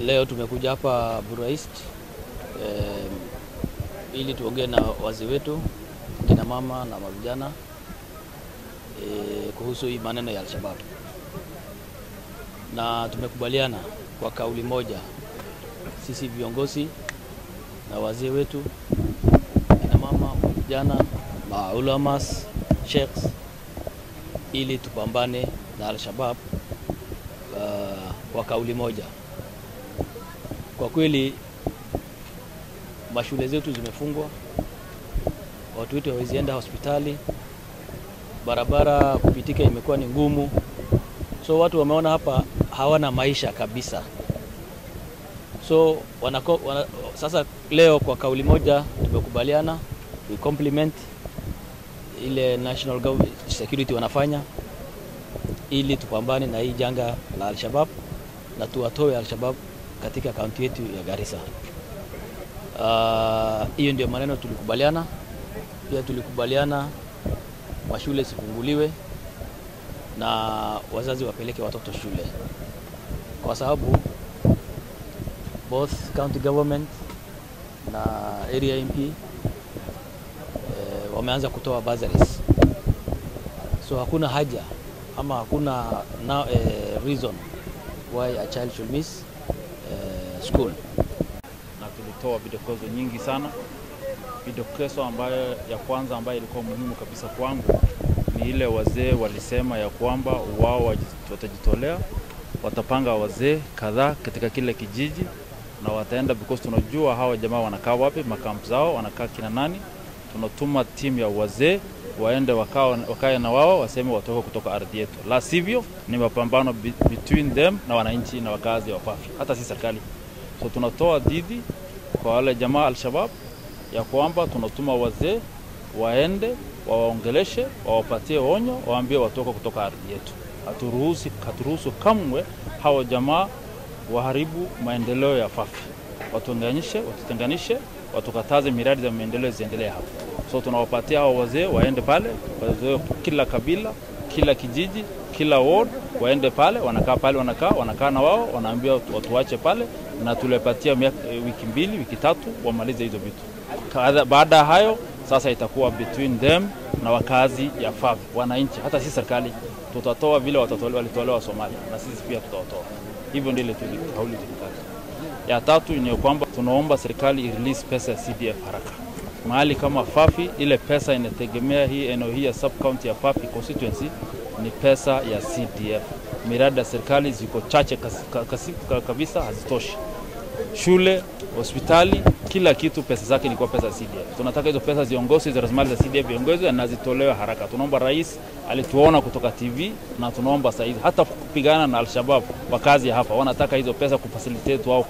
Leo tumekuja hapa Bura East eh, ili tuongee na wazee wetu kina mama na mavijana eh, kuhusu hii maneno ya Alshabab, na tumekubaliana kwa kauli moja sisi viongozi na wazee wetu kina mama, vijana, maulamas, sheikhs ili tupambane na Alshabab uh, kwa kauli moja. Kwa kweli mashule zetu zimefungwa, watu wetu hawezi enda hospitali, barabara kupitika imekuwa ni ngumu, so watu wameona hapa hawana maisha kabisa. So wanako, wana, sasa leo kwa kauli moja tumekubaliana we compliment ile national government security wanafanya ili tupambane na hii janga la Alshabab na tuwatoe Alshabab katika kaunti yetu ya Garissa. Hiyo uh, ndio maneno tulikubaliana. Pia tulikubaliana mashule sifunguliwe na wazazi wapeleke watoto shule, kwa sababu both county government na area MP eh, wameanza kutoa bursaries, so hakuna haja ama hakuna now, eh, reason why a child should miss eh, school. na tulitoa vidokezo nyingi sana. Vidokezo ambayo ya kwanza ambayo ilikuwa muhimu kabisa kwangu ni ile wazee walisema ya kwamba wao watajitolea, watapanga wazee kadhaa katika kile kijiji na wataenda because tunajua hawa jamaa wanakaa wapi, makampu zao wanakaa kina nani. Tunatuma timu ya wazee waende wakao, wakae na wao waseme watoke kutoka ardhi yetu, la sivyo ni mapambano be, between them na wananchi na wakazi wa Fafi, hata si serikali. So tunatoa dhidi kwa wale jamaa Al-Shabab ya kwamba tunatuma wazee waende wawaongeleshe, wawapatie onyo, waambie watoke kutoka ardhi yetu. Haturuhusu, haturuhusu kamwe hao jamaa waharibu maendeleo ya Fafi, watuunganishe, watutenganishe, watukataze miradi za maendeleo ziendelee hapa. So tunawapatia hao wazee waende pale, wazee kila kabila, kila kijiji, kila ward waende pale, wanakaa pale, wanakaa wanakaa na wao, wanaambia watuache pale, na tulepatia wiki mbili, wiki tatu wamalize hizo vitu. Baada ya hayo sasa itakuwa between them na wakazi ya Fafi, wananchi, hata si serikali. Tutatoa vile walitolewa Somalia, na sisi pia tutawatoa. Hivyo ndile kauli tulikata. Ya tatu ni kwamba tunaomba serikali irelease pesa ya CDF haraka mahali kama Fafi, ile pesa inategemea hii eneo hii ya sub county ya Fafi constituency ni pesa ya CDF. Miradi ya serikali ziko chache kabisa, hazitoshi. Shule, hospitali, kila kitu pesa zake ni kwa pesa ya CDF. Tunataka hizo pesa ziongozwe, hizo rasilimali za CDF ziongozwe na zitolewe haraka. Tunaomba rais alituona kutoka TV na tunaomba saizi hata kupigana na Alshabab, wakazi hapa wanataka hizo pesa kufacilitate wao